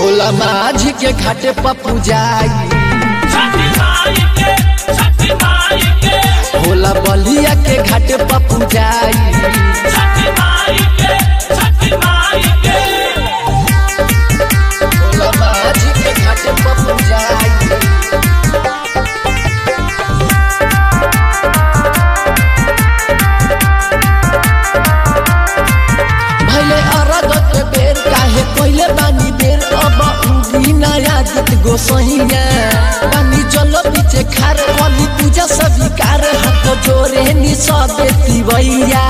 भोला माझी के घाटे पप्पू जाई छठी माई के छठी माई के भोला बलिया के घाटे पप्पू जाई छठी माई के छठी माई के भोला माझी के घाटे पप्पू जाई भैले अरग के बेर काहे पहिले बानी बेर अब उगी नया गीत गोसैया बानी जल पीछे खार वाली पूजा स्वीकार हाथ जोरे नि सबे तिवैया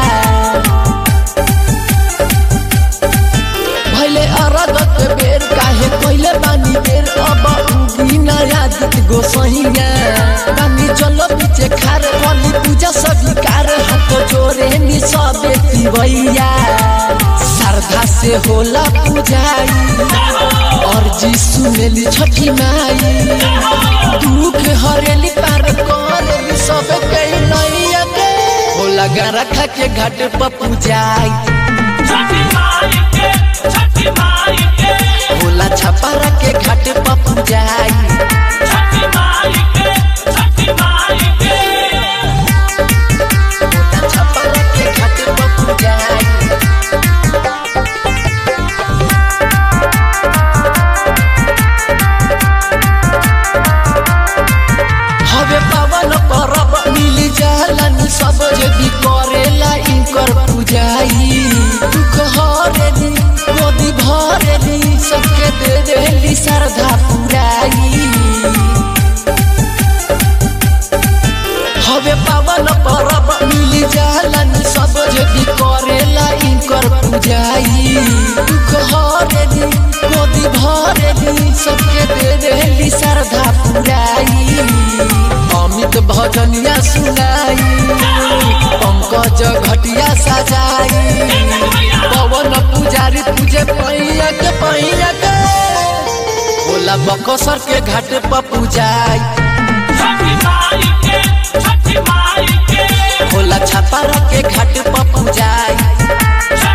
भैले अरग के बेर काहे पहिले बानी बेर अब उगी नया गीत गोसैया बानी जल पीछे खार वाली पूजा स्वीकार हाथ जोरे नि सबे तिवैया श्रद्धा से होला पूजाई और जी सुनेली छठी माई दुख हरेली पार करेली सब कई नैया के होला गरखा के घाट पर पूजाई छठी माई के छठी माई के होला छपारा के घाट पर पूजाई छठी माई के छठी माई के होला छपारा के घाट पर पूजाई हवे पावन परब मिली जालन सब यदि करेला इनकर पूजाई दुख हरेली गोदी भरेली सबके दे देली श्रद्धा पुराई हवे पावन परब मिली जालन सब यदि करेला इनकर पूजाई दुख हरेली गोदी भरेली सबके दे देली श्रद्धा पुराई अमित भजनिया सुनाई पंकज घटिया सजाई पवन पुजारी तुझे पैया के पैया के भोला बकसर के घाट पर पूजाई छठी माई के छठी माई के भोला छपारा के घाट पर पूजाई छठी